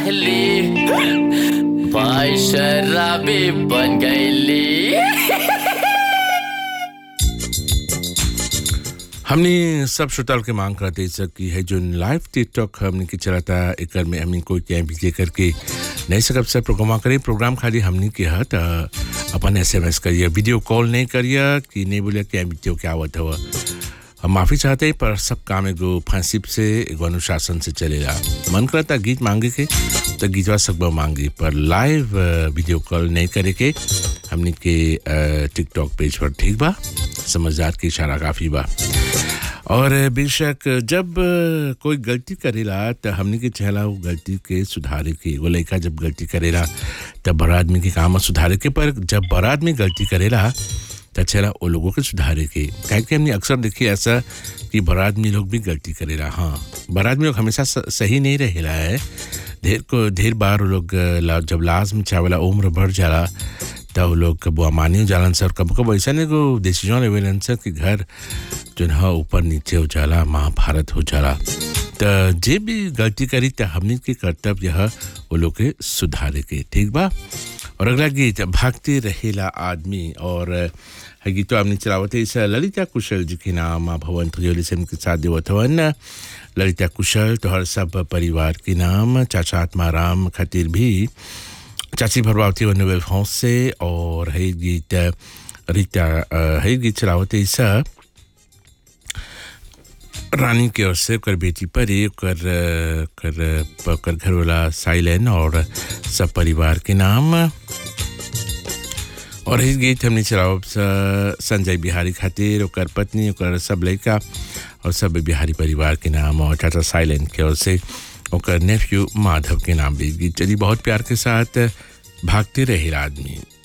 रहली भाई शराबी बन गईली हमने सब श्रोताओं के मांग करते सर कि है जो लाइव टिकटॉक हमने के चलाता एक में हमने कोई क्या भी करके नहीं सकब सर प्रोग्राम करिए प्रोग्राम खाली हमने के हत अपन एस एम एस करिए वीडियो कॉल नहीं करिए कि नहीं बोलिए क्या वीडियो क्या आवत हुआ हम माफ़ी चाहते हैं पर सब काम एगो फंसिप से एगो अनुशासन से चलेगा मन करता गीत मांगे के तो गीतवा सब मांगी पर लाइव वीडियो कॉल नहीं करे के हमने के टिकटॉक पेज पर ठीक बा समझदार की इशारा काफ़ी बा और बेशक जब कोई गलती करेला तो हमने के चहला वो गलती के सुधारे के वो लड़का जब गलती करेला तब बड़ा आदमी के काम सुधारे के पर जब बड़ा आदमी गलती करेला तो चला वो लोगों के सुधारे के कहे कि हमने अक्सर देखी ऐसा कि बड़ा आदमी लोग भी गलती करेला हाँ बड़ा आदमी लोग हमेशा सही नहीं रहेला है ढेर को ढेर बार वो लोग जब लाज में चावला उम्र बढ़ जाला तब वो लोग कबो अमानी हो जालन सर कब कब ऐसा नहीं को डिसीजन लेवेलन सर कि घर जो है ऊपर नीचे हो जाला महाभारत हो जाला तो जे भी गलती करी तो हमने के कर्तव्य है वो लोग के सुधारे के ठीक बा और अगला गीत भागते रहेला आदमी और है गीत तो हमने चलावत इस ललिता कुशल जी के नाम भवन त्रियोली से के साथ देवत हवन ललिता कुशल तो हर सब परिवार के नाम चाचा आत्माराम खातिर भी चाची भरवावती वन नोबेल फ्रांस से और है गीत रीता है गीत चलावत इस रानी के ओर से कर बेटी परी कर कर कर घर वाला साइलेन और सब परिवार के नाम और इस गीत हमने चलाओ संजय बिहारी खातिर ओकर पत्नी ओकर सब लड़का और सब बिहारी परिवार के नाम और चाचा साइलेंट के ओर से ओकर नेफ्यू माधव के नाम भी गीत चली बहुत प्यार के साथ भागते रहे आदमी